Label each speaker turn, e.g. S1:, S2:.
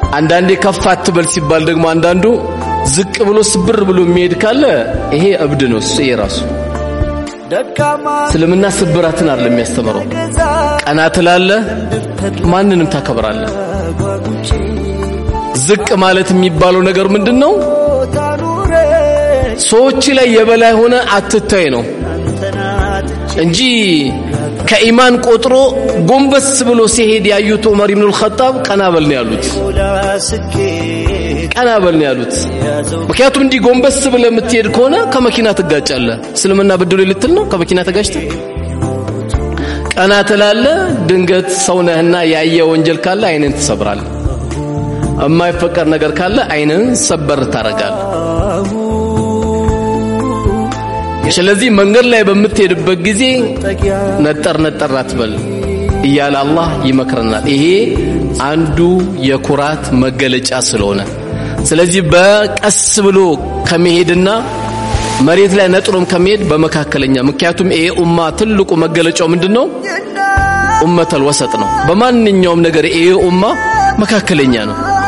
S1: አንዳንዴ ከፍ አትበል ሲባል ደግሞ አንዳንዱ ዝቅ ብሎ ስብር ብሎ የሚሄድ ካለ ይሄ እብድ ነው እሱ ይሄ ራሱ እስልምና ስብራትን አይደለም የሚያስተምረው ቀና ትላለህ ማንንም ታከብራለህ ዝቅ ማለት የሚባለው ነገር ምንድን ነው ሰዎች ላይ የበላይ ሆነ አትታይ ነው እንጂ ከኢማን ቆጥሮ ጎንበስ ብሎ ሲሄድ ያዩት ዑመር ኢብኑል ኸጣብ ቀና በል ነው ያሉት ቀና በል ነው ያሉት ምክንያቱም እንዲህ ጎንበስ ብለህ የምትሄድ ከሆነ ከመኪና ትጋጫለህ እስልምና ብድሎ ልትል ነው ከመኪና ተጋጭተህ ቀና ትላለህ ድንገት ሰው ነህና ያየ ወንጀል ካለ አይንን ትሰብራለህ የማይፈቀድ ነገር ካለ አይንን ሰበር ታረጋለህ ስለዚህ መንገድ ላይ በምትሄድበት ጊዜ ነጠር ነጠር አትበል እያለ አላህ ይመክረናል ይሄ አንዱ የኩራት መገለጫ ስለሆነ ስለዚህ በቀስ ብሎ ከመሄድና መሬት ላይ ነጥሮም ከመሄድ በመካከለኛ ምክንያቱም ይሄ ኡማ ትልቁ መገለጫው ምንድነው ኡመተል ወሰጥ ነው በማንኛውም ነገር ይሄ ኡማ መካከለኛ ነው